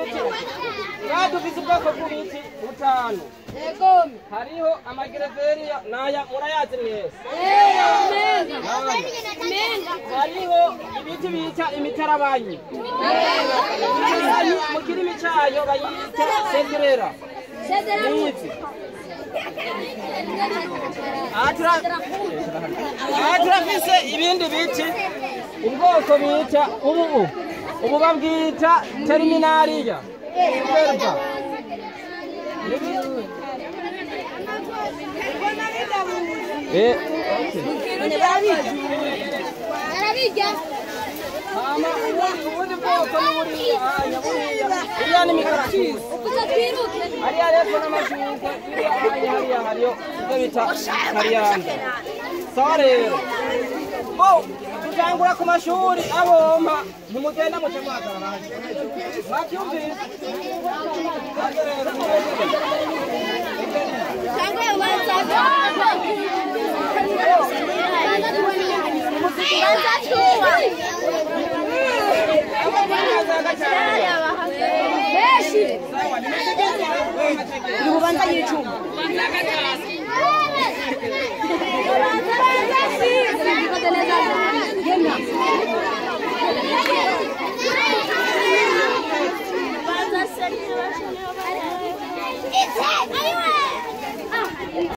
ngaha dufise ubwoko bw'ibiti butanu hariho amagereveriya naya murayazi mwese hariho ibiti bita imitarabanyi imitarabanyi mu kirimi cayo bayita segerera nizi aha tura- aha turafise ibindi biti ubwoko bita ubu ubu babwita terminariya Verba. Eh, okay. Hama ubundi ubundi bwoko ni buriya hanya buriya buriya ni mikaratusi hariya rero n'amashurwe iriya hanya hariya hariyo ibyo bita kariyanda sawa rero bo tutangura ku mashuri abompa ntimugenda muce mwahagarara mwabyumvise Hano rero urubanza y'icuma